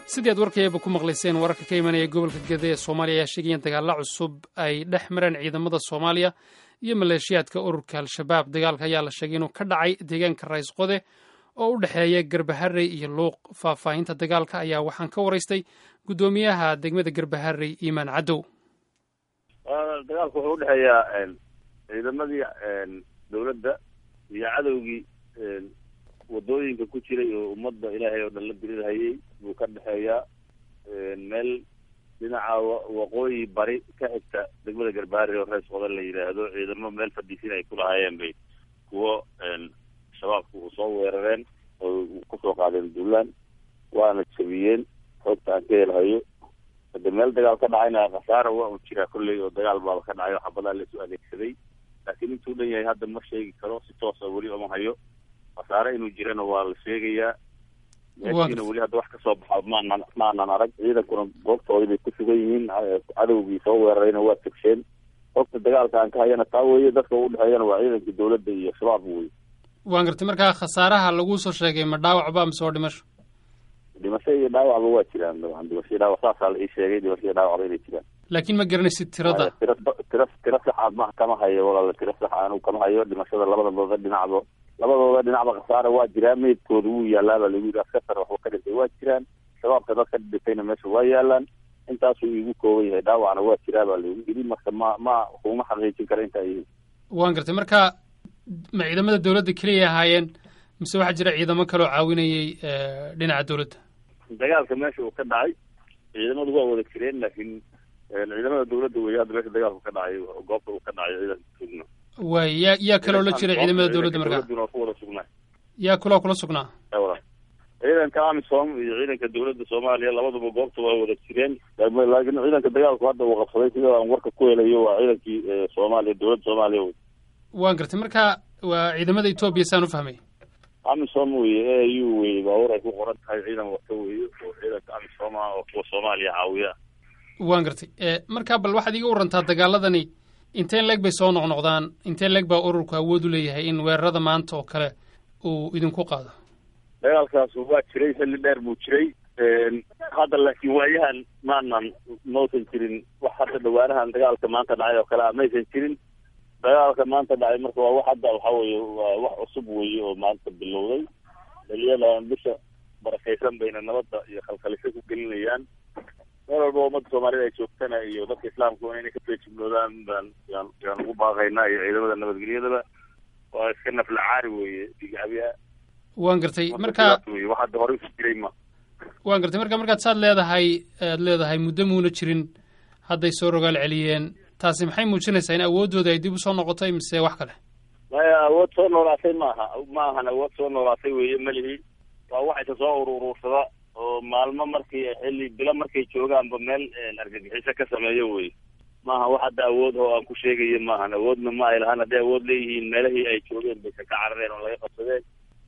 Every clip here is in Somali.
sidii aad warkayaba ku maqlayseen wararka ka imanaya gobolka gede ee soomaaliya ayaa sheegaya in dagaalla cusub ay dhex mareen ciidamada soomaaliya iyo maleeshiyaadka ururka al-shabaab dagaalka ayaa la sheegay inuu ka dhacay deegaanka rays qode oo u dhexeeya garbaharey iyo luuq faahfaahinta dagaalka ayaa waxaan ka waraystay guddoomiyaha degmada garbaharey iimaan cadow dagaalku wuxuu udhexeeyaa ciidamadii dowladda iyo cadowgii wadooyinka ku jiray oo ummadda ilaahay oo dhan la dirirhayay buu ka dhexeeyaa meel dhinaca waqooyi bari ka xigta degmada garbaari oo rees qodan la yidhaahdo ciidamo meel fadhiisin ay ku lahaayeen bay kuwo shabaabku u soo weerareen oo kusoo qaadeen duulaan waana jabiyeen xoogta aan ka helhayo hade meel dagaal ka dhacayna khasaara waa un jiraa kolley oo dagaal baaba ka dhacay oo xabadaa laisu adeegsaday laakiin intuu dhan yahay hadda ma sheegi karo si toosa weli oma hayo khasaare inuu jirana waa la sheegayaa meeshiina weli hadda wax kasoo baxa maanan maanan arag ciidankuna goobtoodii bay ku sugan yihiin cadowgii soo weerarayna waa tegsheen xogta dagaalka aan ka hayana taa weeye dadka u dhexeeyana waa ciidankii dowladda iyo shabaab wey waan gartay markaa khasaaraha laguu soo sheegay ma dhaawacba mise waa dhimasho dhimasho iyo dhaawacba waa jiraan dabcan dhimasho iyo dhaawac saasaa la ii sheegay dhimasho iyo dhaawacba inay jiraan laakiin ma garanaysid tirada tira tira tira saxaad ma kama hayo walaala tira sax anigu kama hayo dhimashada labadabooda dhinacba labadooda dhinacba khasaare waa jiraa meydkooda wuu yaalaaba lagu yidhi askar waxba ka dhintay waa jiraan shabaabka dad ka dhintayna meesha waa yaalaan intaasuu iigu kooban yahay dhaawacna waa jiraa baa lagu yidhi marka ma ma kuma xaqiijin kara intaa yihiin waan gartay marka ma ciidamada dowladda keliya ahaayeen mise waxaa jira ciidamo kaloo caawinayay dhinaca dowladda dagaalka meesha uu ka dhacay ciidamadu waa wada jireen laakiin ciidamada dowladda wey hadda meesha dagaalku ka dhacay goobta uu ka dhacay ciidanka sugna waay yaa yaa kaloo la jira ciidamada dowladda markaa dowladuna ku wada sugnaa yaa kuloo kula sugnaa ciidanka amisom iyo ciidanka dowladda soomaaliya labaduba goobta waa wada jireen laakiin ciidanka dagaalku hadda uu qabsaday sida aan warka ku helayo waa ciidankii soomaaliya dowladda soomaaliya wey waan gartay marka waa ciidamada etoobiya saan u fahmay amisom weye a u weye baabuur ay ku qoran tahay ciidan wata weye oo ciidanka amisom ah oo kuwa soomaaliya caawiya waan gartay marka bal waxaad iga warantaa dagaaladani inteen leeg bay soo noqnoqdaan inteen leeg baa ururku awood u leeyahay in weerarada maanta oo kale uu idinku qaado dagaalkaas waa jiray xilli dheer buu jiray hadda laakiin waayahan maanan mausan jirin wax hadda dhawaanahan dagaalka maanta dhacay oo kale a maysan jirin dagaalka maanta dhacay marka waa wax hadda waxa weye waa wax cusub weye oo maanta bilowday dhaliyadan bisha barakaysan bayna nabadda iyo khalkhalisho ku gelinayaan meel walba ummadda soomaalida ay joogtana iyo dadka islaamkuna inay ka feejignoodaan baan yaan yaan ugu baaqaynaa iyo ciidamada nabadgelyadaba waa iska nafla caari weye digacabiha waan gartay marka wey wax hadda horey ku jiray ma waan gartay marka markaad saad leedahay aad leedahay muddo muuna jirin hadday soo rogaal celiyeen taasi maxay muujinaysaa in awooddooda ay dib usoo noqotay mise wax kale maya awood soo noolaatay maaha ma ahan awood soo noolaatay weye melihi waa wax isa soo ururuursada oo maalmo markii xilli bilo markay joogaanba meel argagixiso ka sameeyo wey maaha wax hadda awood oo aan ku sheegayo maahan awoodna ma ay lahaan hadday awood leeyihiin meelahii ay joogeen baysa ka carareen oo laga qabsadeen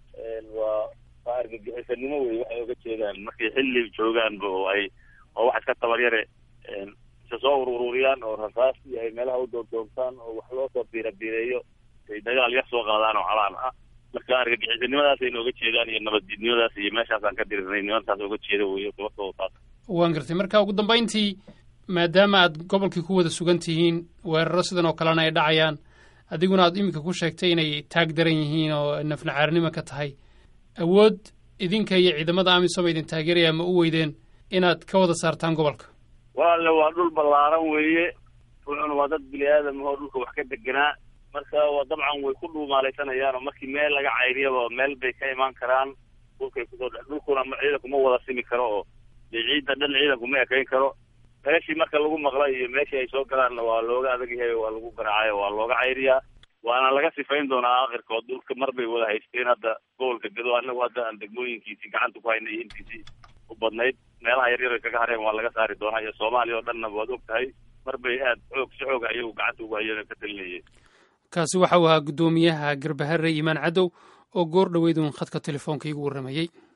waa waa argagixisanimo wey waxay oga jeedaan markay xilli joogaanba oo ay oo wax iska tabaryare isa soo urururiyaan oo rasaas iyo ay meelaha u doordoortaan oo wax loo soo biirabiireeyo ay dagaal yar soo qaadaan oo calaan ah marka argagixisanimadaas ay nooga jeedaan iyo nabaddiidnimadaas iyo meeshaasaan ka dirirnay nimantaas oga jeeda wey sababtooda taas waan gartay marka ugu dambayntii maadaama aad gobolkii ku wada sugan tihiin weeraro sidan oo kalena ay dhacayaan adiguna aad iminka ku sheegtay inay taag daran yihiin oo naflacaarnimo ka tahay awood idinka iyo ciidamada amisom idin taageeraya ma u weydeen inaad ka wada saartaan gobolka walaale waa dhul ballaaran weeye wuxuuna waa dad bini aadam oo dhulka wax ka deganaa marka waa dabcan way ku dhuumaalaysanayaan oo markii meel laga cayriyaba meel bay ka imaan karaan dhulkay kusoo dhe dhulkuna ciidanku ma wada simi karo oo dee ciidda dhan ciidanku ma ekayn karo meeshii marka lagu maqla iyo meeshii ay soo galaanna waa looga adag yahay waa lagu garaacayo waa looga cayriyaa waana laga sifayn doonaa akhirkood dhulka mar bay wada haysteen hadda gobolka gado anagu hadda aan degmooyinkiisii gacanta ku haynay iyo intiisii u badnayd meelaha yaryar ay kaga hareen waa laga saari doonaa iyo soomaaliya oo dhanna waad og tahay mar bay aad xoog si xoog ayagu gacanta ugu hayeen ka talinayeen kaasi waxa uu ahaa guddoomiyaha garbahare iimaan cadow oo goor dhoweyd uun khadka telefoonka iigu warramayey